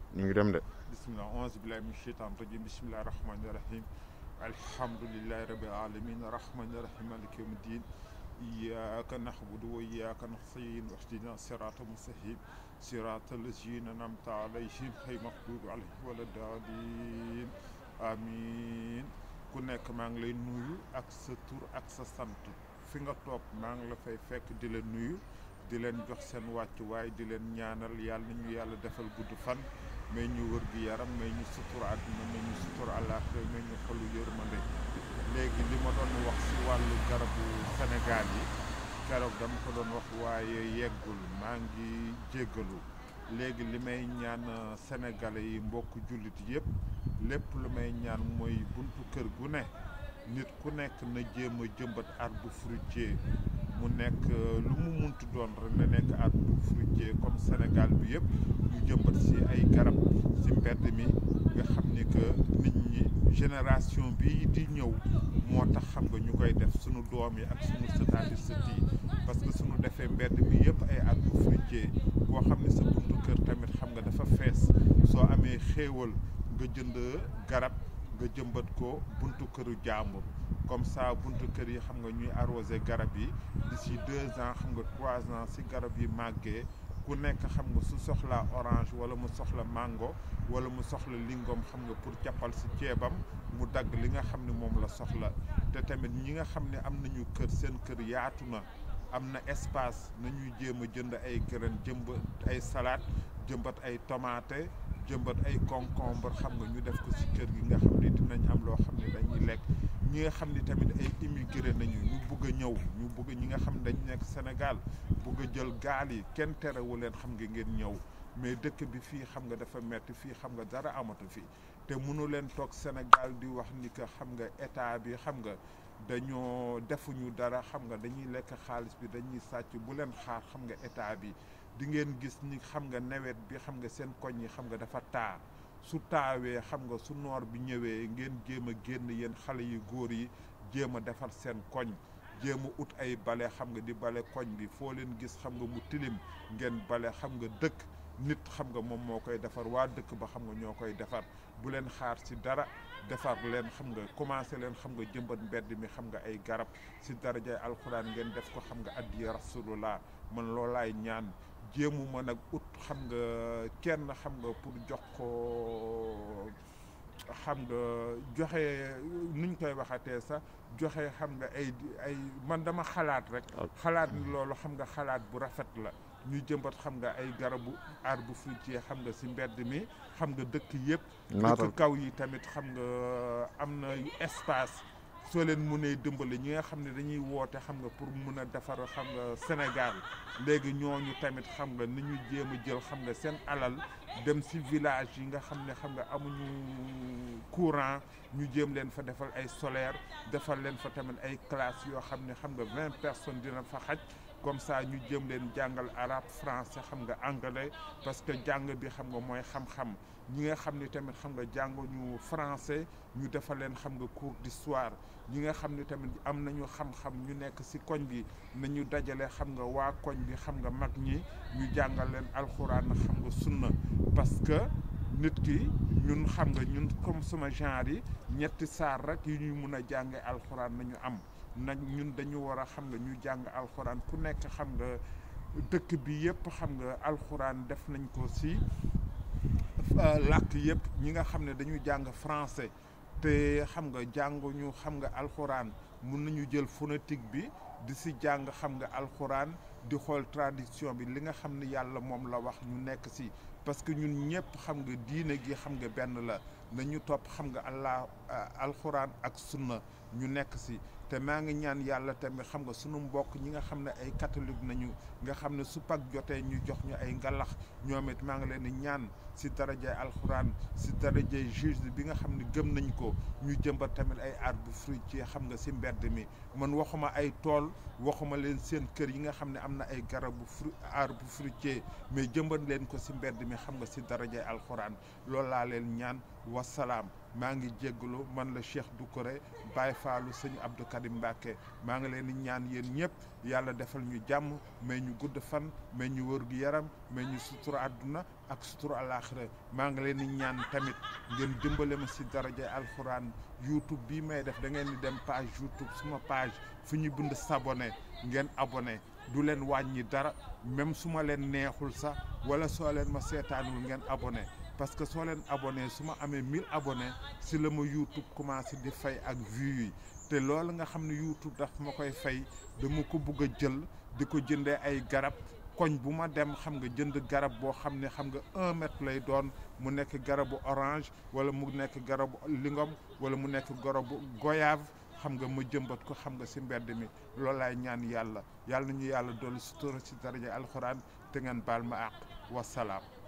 ñu ngi dem de bismillah auzu billahi min sheytan rajim bismillahi rahmani rahim alhamdulillahi rabbil alamin rahmani rahim maliki yawmi din iyyaka na'budu wa iyyaka nasta'in ihdina sirata mustaqim sirata allazina an'amta alayhim ghayril maghdubi alayhim wala daalin amin ku nekk maa ngi lay nuyu ak sa tur ak sa sant fi nga toog maa ngi la fay fekk di la nuyu di leen jox seen wàcc waaye di leen ñaanal yàlla na ñu yàlla defal gudd fan may ñu wër gi yaram may ñu sutur àdduna may ñu sutur àllaaxira may ñu xolu yërmande léegi li ma doon wax ci wàllu garabu Sénégal yi keroog dama ko doon wax waaye yeggul maa ngi jéggalu léegi li may ñaan sénégalais yi mbokk jullit yépp lépp lu may ñaan mooy buntu kër gu ne nit ku nekk na jéem a jëmbat arbre fruitier mu nekk lu mu muntu doon rek na nekk arbre fruitier comme Sénégal bi yëpp ñu jëmbat ci ay garab ci mbedd mi nga xam ni que nit ñi génération bi di ñëw moo tax xam nga ñu koy def sunu doom yi ak sunu sëtaati sët yi parce que sunu defee mbedd mi yëpp ay arbre fruitier boo xam ne sa buntu kër tamit xam nga dafa fees soo amee xéewal nga jënd garab nga jëmbat ko buntu këru jàmbur comme ça buntu kër yi xam nga ñuy arrosé garab yi d'ici deux ans xam nga trois ans si garab yi màggee ku nekk xam nga su soxlaa orange wala mu soxla mango wala mu soxla lingom xam nga pour jàppal si ceebam mu dagg li nga xam ne moom la soxla te tamit ñi nga xam ne am nañu kër seen kër yaatu na am na espace nañuy jéem a jënd ay graine jëmbat ay salade jëmbat ay tomate jëmbat ay concombre xam nga ñu def ko ci kër gi nga xam ne dinañ am loo xam ne dañuy lekk ñi nga xam ne tamit ay immigré nañu ñu bugg a ñëw ñu bugg ñi nga xam ne dañ nekk Sénégal bugg a jël gaal yi kenn terewu leen xam nga ngeen ñëw mais dëkk bi fii xam nga dafa metti fii xam nga dara amatu fii te mënu leen toog Sénégal di wax ni que xam nga état bi xam nga dañoo defuñu dara xam nga dañuy lekk xaalis bi dañuy sàcc bu leen xaar xam nga état bi di ngeen gis ni xam nga nawet bi xam nga seen koñ yi xam nga dafa taa su taawee xam nga su noor bi ñëwee ngeen jéem a génn yéen xale yu góor yi jéem a defar seen koñ jéem a ut ay bale xam nga di bale koñ bi foo leen gis xam nga mu tilim ngeen bale xam nga dëkk nit xam nga moom moo koy defar waa dëkk ba xam nga ñoo koy defar bu leen xaar ci dara defar leen xam nga commencé leen xam nga jëmbat mbedd mi xam nga ay garab ci darajay alxuraan ngeen def ko xam nga addi rasulullah man loolaay ñaan jéemu ma nag ut xam nga kenn xam nga pour jox ko xam nga joxe nuñ koy waxatee sax joxe xam nga ay ay man dama xalaat rek xalaat ni loolu xam nga xalaat bu rafet la ñu jëmbat xam nga ay garabu arbre fruitier xam nga ci mbedd mi xam nga dëkk yëpp dëkk kaw yi tamit xam nga am na espace soo leen mënee dimbali ñi nga xam ne dañuy woote xam nga pour mun a defar xam nga Sénégal léegi ñooñu tamit xam nga ni ñu jéem a jël xam nga seen alal dem ci village yi nga xam ne xam nga amuñu courant ñu jéem leen fa defal ay solaire defal leen fa tamit ay classes yoo xam ne xam nga vingt personnes dina fa xaj comme ça ñu jëm leen jàngal arabe français xam nga anglais parce que jàng bi xam nga mooy xam-xam ñi nga xam ni tamit xam nga jànguñu français ñu defal leen xam nga cours d'histoire ñi nga xam ni tamit am nañu xam-xam ñu nekk ci koñ bi nañu dajale xam nga waa koñ bi xam nga mag ñi ñu jàngal leen alxuraan xam nga sunna parce que nit ki ñun xam nga ñun comme sama genre yi ñetti saar rek yu ñuy mun a jàngee alxuraan nañu am nag ñun dañu war a xam nga ñu jàng alxuraan ku nekk xam nga dëkk bi yëpp xam nga alxuraan def nañ ko ci làkk yëpp ñi nga xam ne dañu jàng français te xam nga jànguñu xam nga alxuraan mun nañu jël phonétique bi di ci jàng xam nga alxuraan di xool tradition bi li nga xam ne yàlla moom la wax ñu nekk ci parce que ñun ñëpp xam nga diine gi xam nga benn la nañu topp xam nga allah alxuraan ak sunna ñu nekk ci te maa ngi ñaan yàlla tamit xam nga sunu mbokk ñi nga xam ne ay catholique nañu nga xam ne su Pâques jotee ñu jox ñu ay ngalax ñoom it maa ngi leen di ñaan ci darajay alxuraan ci darajay Jésus bi nga xam ne gëm nañ ko ñu jëmbat tamit ay arbre fruitier xam nga ci mbedd mi man waxuma ay tool waxuma leen seen kër yi nga xam ne am na ay garabu fru arbre fruitier mais jëmbat leen ko ci mbedd mi xam nga si darajay alxuraan loolu laa leen ñaan wasalaam maa ngi jégalu man la Cheikh Doucouré Baye Fallou sëñ Abdou Karim Mbacke maa ngi leen di ñaan yéen ñëpp yàlla defal ñu jàmm may ñu gudd fan may ñu wër gu yaram may ñu sutura àdduna ak sutura alaaxira maa ngi leen di ñaan tamit ngeen dimbale ma si darajay alxuraan YouTube bii may def da ngeen di dem page YouTube suma page fu ñu bind s'abonné ngeen abonné du leen wàññi dara même su ma leen neexul sax wala soo leen ma seetaanul ngeen abonné parce que soo leen abonné su ma amee 1000 abonné si la ma YouTube commencé di fay ak vues yi te loolu nga xam ne YouTube daf ma koy fay dama ko bugg a jël di ko jëndee ay garab koñ bu ma dem xam nga jënd garab boo xam ne xam nga un mètre lay doon mu nekk garabu orange wala mu nekk garabu lingom wala mu nekk garabu goyave xam nga ma jëmbat ko xam nga si mbedd mi loolu laay ñaan yàlla yàlla nañu yàlla dolli sutura si daraja alxuraan te ngeen baal ma àq wasalaam